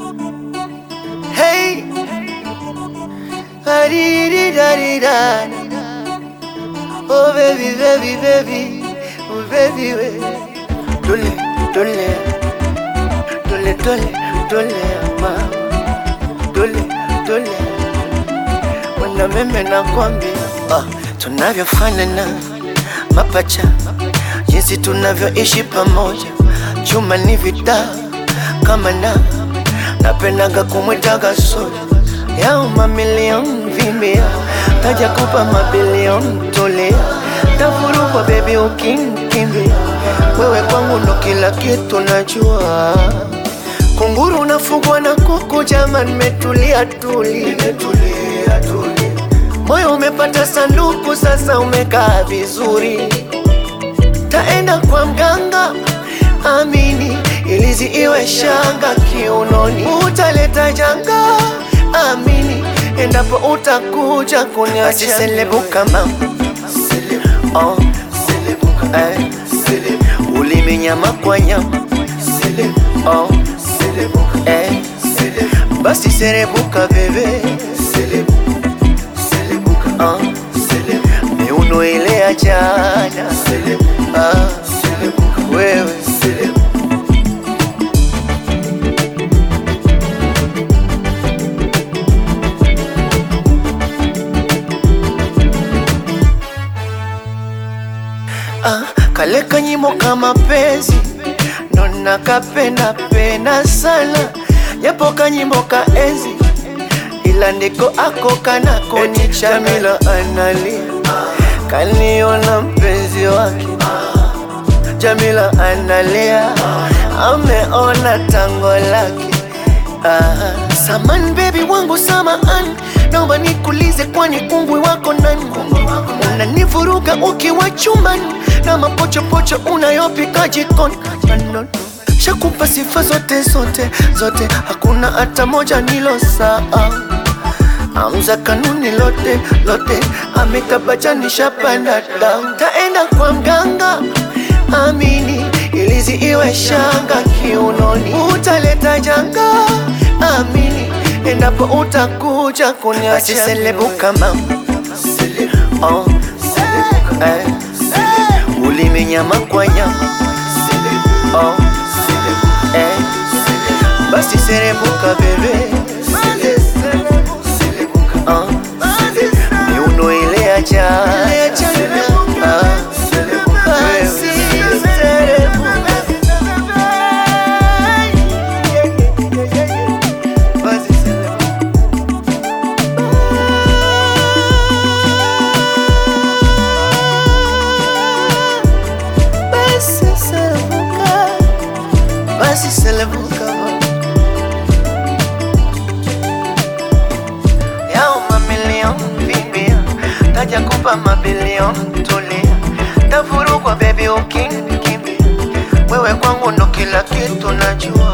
Hey, da-dee-dee-da-dee-da. Oh baby, baby, baby, oh baby, we. Dole, dole, dole, dole, dole, ma. Dole, dole, wana meme nakwambia, ah, tunavyofanana mapacha, jinsi tunavyoishi pamoja, chuma ni vita kama na napendaga kumwitaga soja yao mamilioni vimbia, taja kupa mabilioni tolea, tafurukwa bebi ukinkimbia, wewe kwangu ndo kila kitu najua. Kunguru nafugwa na kuku, jama nimetulia tuli, nimetulia tuli, moyo umepata sanduku, sasa umekaa vizuri taenda kwa mganga amini, ilizi iwe shanga kiunoni, utaleta janga amini, endapo utakuja kuniacha selebuka mama oh. eh. ulimi nyama kwa nyama oh. eh. basi serebuka bebe oh. miuno ile ya jana ah. wewe ah, kale kanyimo kama penzi nona kapenda penda sana japo kanyimbo ka enzi ila ndiko ako kanako ni Jamila analia kaniona mpenzi wake Jamila analia ameona tango lake ah. Saman baby wangu samaan, naomba nikulize, kwani kungwi wako nani? Unanivuruga ukiwa chumbani na mapochopocho unayopika jikoni. No, no. Shakupa sifa zote zote zote, hakuna hata moja nilo saa Amza kanuni lote lote, amekabachanisha panda down. Taenda kwa mganga amini, ilizi iwe shanga kiunoni, utaleta janga amini, endapo utakuja kuniacha selebuka mama oh. eh. ulimi nyama kwa nyama oh. eh. basi serebuka bebe oh. miuno ile ya jana ah. wewe. Basi serebuka. Basi selebuka, basi selebuka yao mamilioni vimbia, taja kupa mabilioni tulia, tafurukwa bebi ukinkimbia, wewe kwangu ndo kila kitu najua.